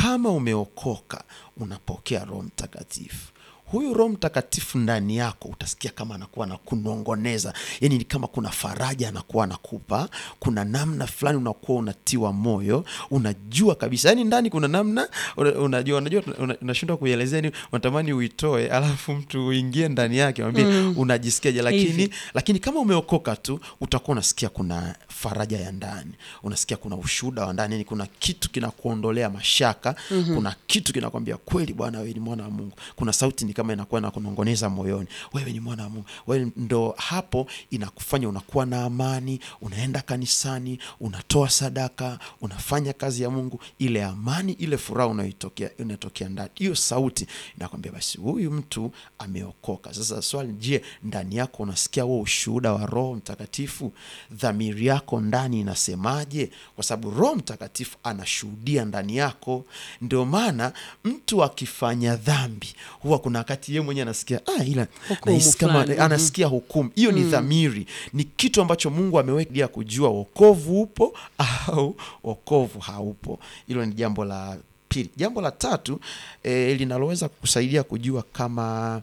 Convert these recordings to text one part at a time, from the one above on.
kama umeokoka unapokea roho mtakatifu huyu roho mtakatifu ndani yako utasikia kama anakuwa na kunongoneza yani ni kama kuna faraja anakuwa anakupa kuna namna fulani unakuwa unatiwa moyo unajua kabisa yani ndani kuna namna una- unajua unajua una- unashindwa kuielezea ni unatamani uitoe alafu mtu uingie ndani yake mwambie unajisikiaje lakini Hivi. lakini kama umeokoka tu utakuwa unasikia kuna faraja ya ndani unasikia kuna ushuhuda wa ndani yani kuna kitu kinakuondolea mashaka mm-hmm. kuna kitu kinakwambia kweli bwana wewe ni mwana wa mungu kuna sauti ni kama inakuwa nakunongoneza moyoni wewe ni mwana wa mungu wewe ndo hapo inakufanya unakuwa na amani unaenda kanisani unatoa sadaka unafanya kazi ya mungu ile amani ile furaha unaitokea inatokea ndani hiyo sauti inakwambia basi huyu mtu ameokoka sasa swali je ndani yako unasikia huo ushuhuda wa roho mtakatifu dhamiri yako ndani inasemaje kwa sababu roho mtakatifu anashuhudia ndani yako ndio maana mtu akifanya dhambi huwa kuna wakati yeye mwenyewe anasikia ah, ila Hukumu nahisi kama fulani, mhm. anasikia hukumu hiyo ni dhamiri ni kitu ambacho mungu ameweka kujua wokovu upo au wokovu haupo hilo ni jambo la pili jambo la tatu eh, linaloweza kusaidia kujua kama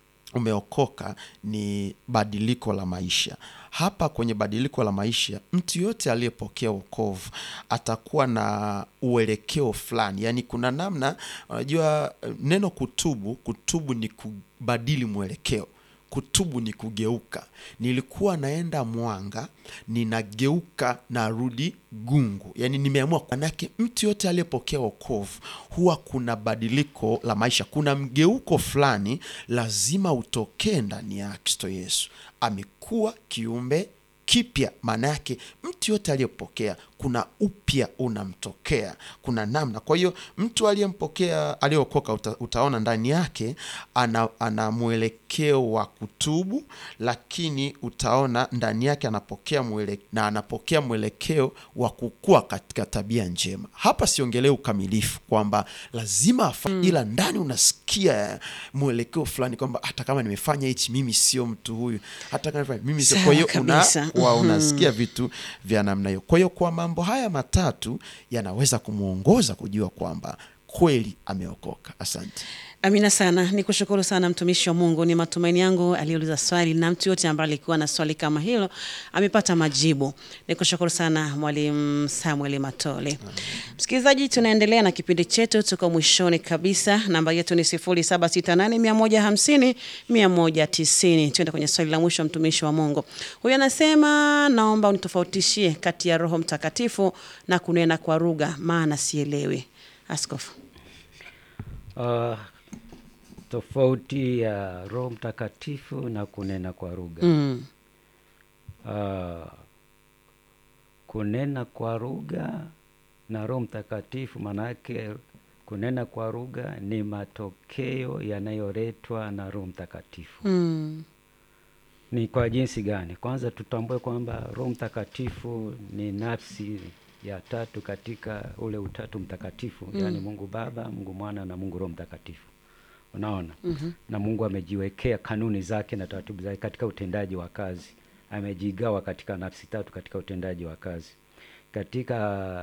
umeokoka ni badiliko la maisha hapa kwenye badiliko la maisha mtu yote aliyepokea wokovu atakuwa na uelekeo fulani yaani kuna namna unajua eh, neno kutubu kutubu ni kubadili mwelekeo kutubu ni kugeuka nilikuwa naenda mwanga ninageuka narudi gungu yaani nimeamua manake mtu yote aliyepokea wokovu huwa kuna badiliko la maisha kuna mgeuko fulani lazima utokee ndani ya kristo yesu amekuwa kiumbe kipya maana yake mtu yote aliyepokea kuna upya unamtokea kuna namna kwa hiyo mtu aliyempokea aliyeokoka uta, utaona ndani yake ana, ana mwelekeo wa kutubu lakini utaona ndani yake anapokea mwele, na anapokea mwelekeo wa kukua katika tabia njema hapa siongelee ukamilifu kwamba lazima afa, mm. ila ndani unasikia mwelekeo fulani kwamba hata kama nimefanya hichi mimi sio mtu huyu hata kama nimefanya- mimi sio Sawa kwa hiyo una, kabisa. wa Mhm. unasikia vitu vya namna hiyo kwa hiyo kwa mambo haya matatu yanaweza kumwongoza kujua kwamba kweli ameokoka asante Amina sana, ni kushukuru sana mtumishi wa Mungu. Ni matumaini yangu aliyeuliza swali na mtu yote ambaye alikuwa na swali kama hilo amepata majibu. Ni kushukuru sana Mwalimu Samuel Matole. Msikilizaji, tunaendelea na kipindi chetu, tuko mwishoni kabisa. Namba yetu ni 0768150190. Tuende kwenye swali la mwisho, mtumishi wa Mungu huyu anasema, naomba unitofautishie kati ya Roho Mtakatifu na kunena kwa lugha, maana sielewi. Askofu. Uh, tofauti ya Roho Mtakatifu na kunena kwa lugha. Mm. Uh, kunena kwa lugha na Roho Mtakatifu, maanake kunena kwa lugha ni matokeo yanayoletwa na Roho Mtakatifu. Mm. Ni kwa jinsi gani? Kwanza tutambue kwamba Roho Mtakatifu ni nafsi ya tatu katika ule utatu mtakatifu mm. yaani Mungu Baba, Mungu Mwana na Mungu Roho Mtakatifu. Unaona? mm-hmm. na Mungu amejiwekea kanuni zake na taratibu zake katika utendaji wa kazi, amejigawa katika nafsi tatu katika utendaji wa kazi. Katika